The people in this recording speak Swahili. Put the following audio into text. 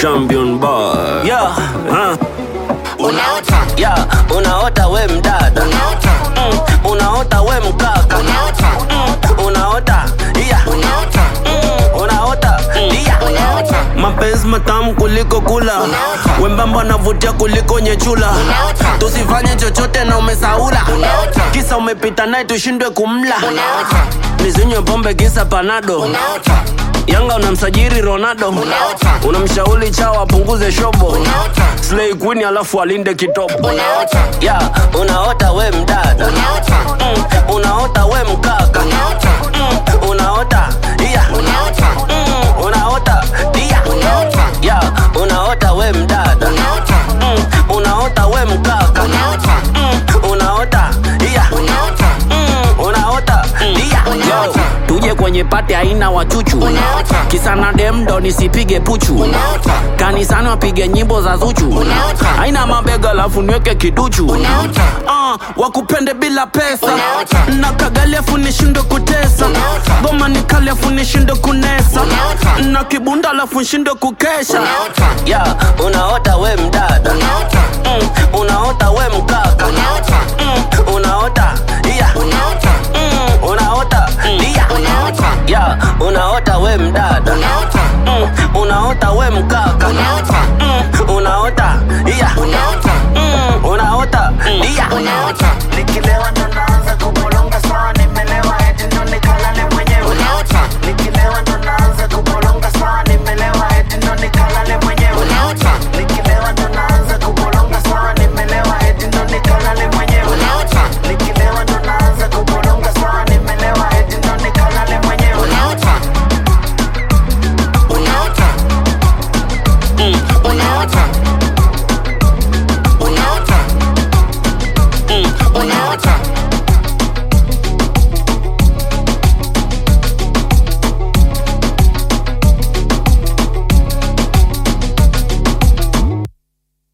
champion boy. Yeah, Huh? unaota yeah, unaota we mdada unaota mm, unaota we mkaka unaota mm, unaota yeah, unaota mm, unaota yeah. unaota mapenzi matamu kuliko kula Unaota. wembamba anavutia kuliko nyechula Unaota. tusifanye chochote na umesaula Unaota. kisa umepita naye tushindwe kumla unaota nizinywe pombe kisa panado unaota yanga unamsajiri ronaldo Unaota. unamshauri chao apunguze shobo unaota slay queen alafu alinde kitopo unaota yeah, unaota we mdada unaota mm, unaota we mkaka unaota mm, unaota yeah, unaota mm, unaota yeah. unaota yeah, unaota we mdada unaota mm, unaota we mkaka unaota mm, unaota yeah. unaota mm, unaota yeah. Unaota. tuje kwenye pate aina wachuchu Unaota. kisana demdo nisipige puchu unaota kanisani wapige nyimbo za zuchu Unaota. aina mabega alafu niweke kiduchu unaota Ah, wakupende bila pesa Unaota. na kagali afu nishindwe kutesa Unaota. goma ni kali afu nishindwe kunesa Unaota. na kibunda alafu nshindwe kukesha unaota yeah, unaota we mdada unaota mm, unaota we mkaka unaota mm, unaota yeah. unaota mm, unaota yeah. unaota yeah, unaota we mdada unaota mm, unaota we mkaka